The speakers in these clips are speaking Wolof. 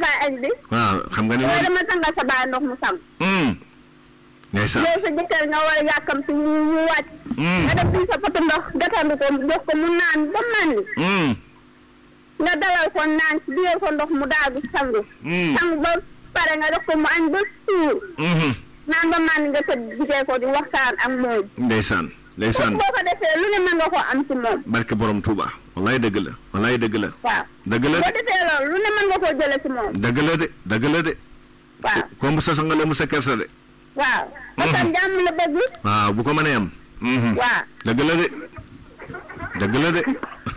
ataay añ bi waaw xam nga ni waaye loolu dama tàngal sa baay ndox mu sam hum ndeysaan yow sa jëkkër nga war a yàkkam si ñu ñu wàcc hum nga def fii sa potu ndox gatandu ko jox ko mu naan ba màndi hum nga dalal ko naan si biir ko ndox mu daagu sangu hum sangu ba pare nga def ko mu añ ba suur hum naan ba màndi nga tëdd jigee ko di waxtaan ak moom ndeysaan ndeysaan boo ko defee lu ne mën nga ko am si moom barke borom Touba wallaay dëgg la wallaay dëgg la waaw dëgg la boo de defee loolu lu ne mën nga koo jële si moom dëgg la de dëgg la de waaw comme sa sangale mu sa kersa de waaw parce que jàmm la bëgg waaw bu ko mënee am mhm. waaw dëgg la de dëgg la de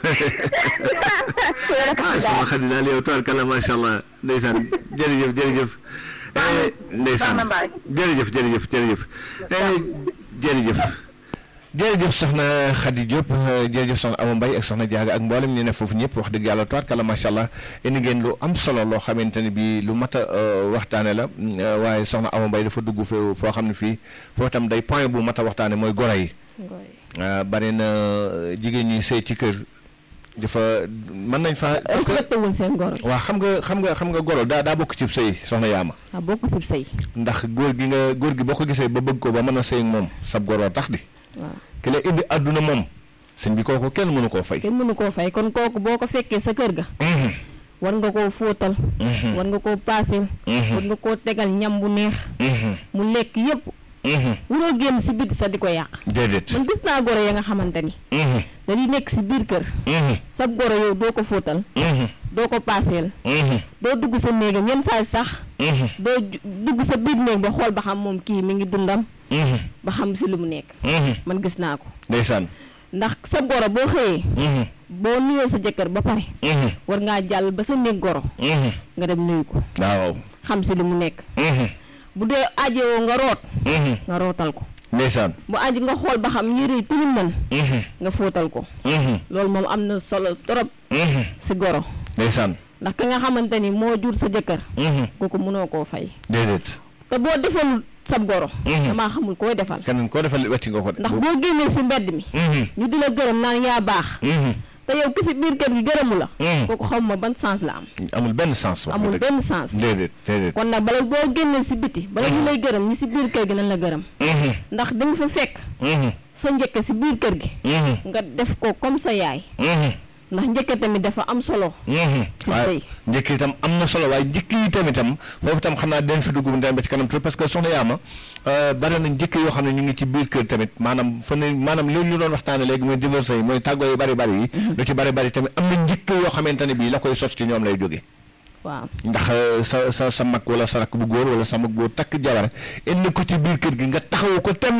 ah sama xarit daal yow tubaarkalla macha allah ndeysaan jërëjëf jërëjëf eh, ndeysaan Soxna Mbaye. jërëjëf jërëjëf jërëjëf eh, jërëjëf jërëjëf soxna Khady Diop eh, jërëjëf soxna Awa Mbaye ak soxna Diaga ak mboolem ñu ne foofu ñëpp wax dëgg yàlla tubaarkalla macha allah indi ngeen lu am solo loo xamante ne bii lu mat a eh, waxtaane la mm, eh, waaye soxna Awa Mbaye dafa dugg fee foo xam ne fii foo tam day point bu mat a waxtaane mooy goro yi ah, bari na jigéen ñi sëy ci kër dafa mën nañ fa parce que respecté wul seen goro waaw xam nga xam nga xam nga goro daa daa bokk ci sëy soxna yaama a bokk sib sëy ndax góor gi nga góor gi boo ko gisee ba bëgg ko ba mën a sëy ak moom sab goro tax di waaw ki la indi àdduna moom sëñ bi kooku kenn mënu koo fay kenn mënu koo fay kon kooku boo ko fekkee sa kër ga Mhm, war nga koo fóotal mhm, war nga koo paaseel Mhm. war nga koo tegal ñam bu neex mhm, mu lekk yépp mhm. wuroo génn si biti sa di ko yàq déedéet man gis naa goro ya nga xamante ni Mhm, dañuy nekk si biir kër mhm, sab goro yow doo ko fóotal mhm, doo ko paaseel mhm, doo dugg sa néegam yenn saa yi sax mhm, doo ju- dugg sa biir néeg ba xool ba xam moom kii mi ngi dundam mhm, ba xam si lu mu nekk mhm. man gis naa ko ndeysaan ndax sa goro boo xëyee Mhm, boo nuyoo sa jëkkër ba pare mhm, war ngaa jàll ba sa néeg goro mhm. nga dem nuyu ko waaw xam si li mu nekk Mhm, bu dee ajowoo nga root mhm. nga rootal ko ndeysaan bu aji nga xool ba xam yëre yi tilim nan Mhm, nga fóotal ko mhm, loolu moom am na solo trop mhm. si goro ndeysaan ndax ka nga xamante ni moo jur sa jëkkër Mhm, kooku mënoo koo fay déedéet te boo defalul sab goro Mhm. damaa xamul koy defal keneen koo defal wetti nga ko de ndax boo génnee si mbedd mi Mhm, ñu di la gërëm naan yaa baax mhm. te yow ki si biir kër gi gërëmu la Mhm. kooku xaw ma ban sens la am amul benn sens wax amul dëgg. benn sens déedéet déedéet kon nag bala boo génnee si biti bala ñu lay gërëm ñi si biir kër gi nañ la gërëm Mhm, ndax dañ fa fekk mhm, sa njëkk si biir kër gi mhm, nga def ko comme sa yaay mhm, ndax njëkk tamit dafa am solo mhm. ci waaye sëy njëkk itam am na solo waaye njëkk yi tamitam foofu itam xam naa den fi dugg den ba ci kanam tuuti parce que soxna yaama bari na njëkk yoo xam ne ñu ngi ci biir kër tamit maanaam fa ne maanaam li ñu doon waxtaane léegi mooy divorce yi mooy tàggoo yu bari bari yi lu ci bari bari tamit am na njëkk yoo xamante ne bii la koy sos ci ñoom lay jóge waaw ndax euh, sa sa sa mag wala sa rakk bu góor wala sa mag góor takk jabar indi ko ci biir kër gi nga taxawu ko tem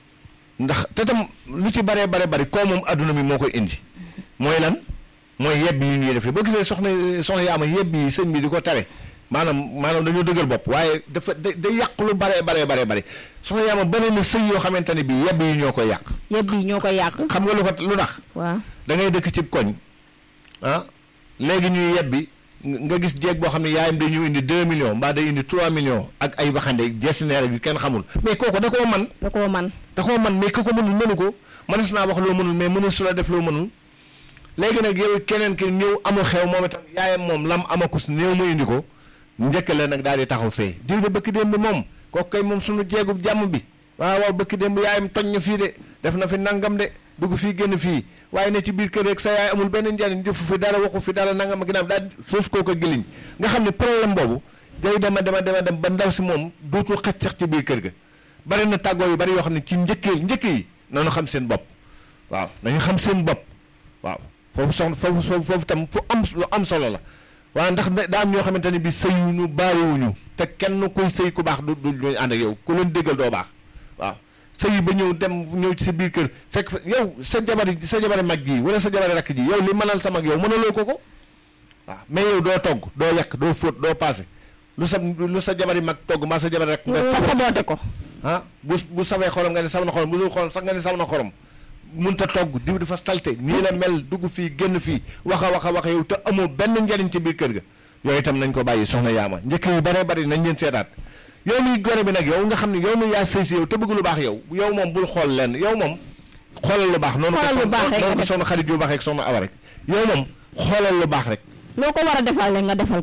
ndax te tam lu ci baree bare bari koo moom adduna mi moo koy indi mooy lan mooy yebb yi ñuy def boo gisee soxna soxna yaama yebb yi sëñ bi di ko tere maanaam maanaam dañoo dëgër bopp waaye dafa da day yàq lu baree baree baree bari soxna yaama bari na sëy yoo xamante ne bii yebb yi ñoo koy yàq yëpp yi ñoo koy yàq xam nga lu ko lu tax waaw da ngay dëkk cib koñ ah léegi ñuy yebbi nga gis jeeg boo xam ne yaayam day ñëw indi 2 millions mbaa day indi 3 millions ak ay waxande gestionnaire yu kenn xamul mais kooku da koo man da koo man da koo man mais ku ko mënul mënu ko mënees naa wax loo mënul mais mënul su la def loo mënul léegi nag yow keneen ki ñëw amul xew moom itam yaayam moom lam amakus néew mu indi ko njëkk la nag daal di taxaw fee diw de bëkk démb moom kooku kay moom suñu jeegub jàmm bi waaw waaw bëkk démb yaayam toñ na fii de def na fi nangam de dugg fii génn fii waaye ne ci biir kër rek sa yaay amul benn njariñ jëfu fi dara waxu fi dara nangam ak ginnaaw daal suuf koo ko giliñ nga xam ne problème boobu day dema dema dema dem ba ndaw si moom dootul xaj sax ci biir kër ga bari na tàggoo yu bari yoo xam ne ci njëkkee njëkk yi nañu xam seen bopp waaw nañu xam seen bopp waaw foofu soxna foofu foofu foofu tam fu am lu am solo la waaw ndax da- daa am ñoo xamante ne bi sëyuñu baariwuñu te kenn kuy sëy ku baax du du ñu ànd ak yow ku leen déggal doo baax waaw sëy ba ñëw dem ñëw ci sa biir kër fekk fa yow sa jabari sa jabari mag ji wala sa jabari rakk ji yow li mënal sa mag yow mënaloo ko ko waaw mais yow doo togg doo yàq doo fóot doo paase lu sa lu sa jabari mag togg mbaa sa jabari rakk nga nga saboote ko ah bu bu sawee xorom nga ne saw na xorom bu dul xorom sax nga ne saw na xorom munta togg diw dafa salte nii la mel dugg fii génn fii wax a wax a wax yow te amoo benn njariñ ci biir kër ga yooyu itam nañ ko bàyyi soxna yaama njëkk yu bare bari nañ leen seetaat yow muy gore bi nag yow nga xam ne yow mi yaa sëy si yow te bëgg lu baax yow yow moom bul xool lenn yow moom xoolal lu baax noonu ko Xoolal lu baax rek noonu ko nga def. soxna xarit yu baax rek soxna awa rek yow moom xoolal lu baax rek loo ko war a defal rek nga defal